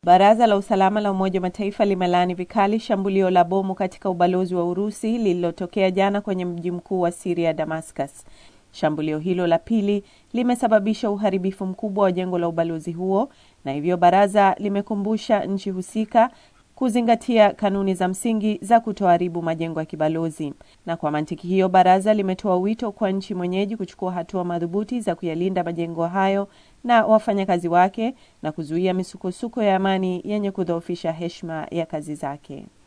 Baraza la usalama la Umoja wa Mataifa limelaani vikali shambulio la bomu katika ubalozi wa Urusi lililotokea jana kwenye mji mkuu wa Siria, Damascus. Shambulio hilo la pili limesababisha uharibifu mkubwa wa jengo la ubalozi huo, na hivyo baraza limekumbusha nchi husika kuzingatia kanuni za msingi za kutoharibu majengo ya kibalozi. Na kwa mantiki hiyo, baraza limetoa wito kwa nchi mwenyeji kuchukua hatua madhubuti za kuyalinda majengo hayo na wafanyakazi wake na kuzuia misukosuko ya amani yenye kudhoofisha heshima ya kazi zake.